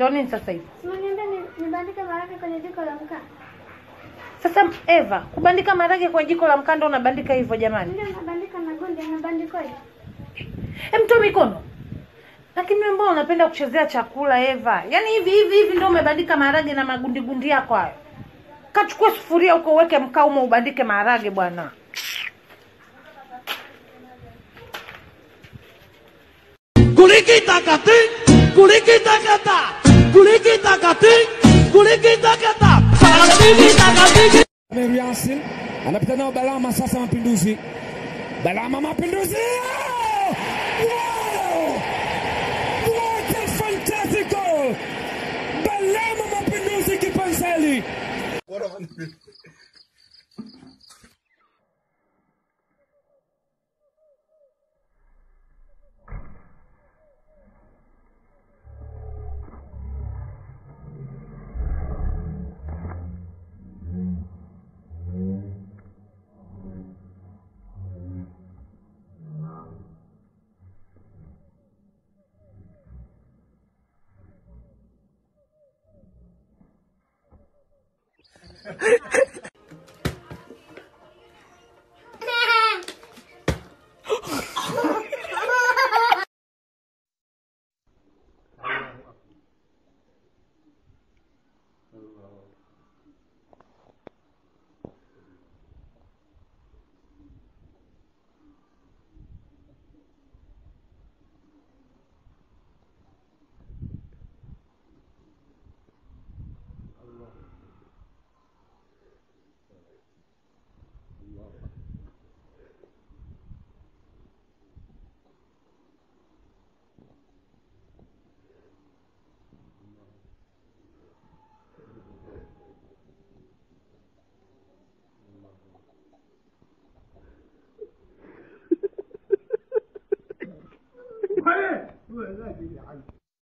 Ndio nini sasa hivi? Simaniambia nibandike maharage kwenye jiko la mkaa. Sasa Eva, kubandika maharage kwa jiko la mkanda unabandika hivyo jamani? Ndio nabandika na gundi, nabandikoje? Hem, toa mikono. Lakini wewe mbona unapenda kuchezea chakula Eva? Yaani hivi hivi hivi ndio umebandika maharage na magundi gundi yako hayo. Kachukua sufuria huko uweke mkaa umo ubandike maharage bwana. Kulikita-kati, kulikita-kata, kulikita-kati, kulikita-kata, kulikita-kati. Meru Yasin anapita nao Balama sasa, Mapinduzi. Balama Mapinduzi! Wow! What a fantastic goal! Balama Mapinduzi kipanseli.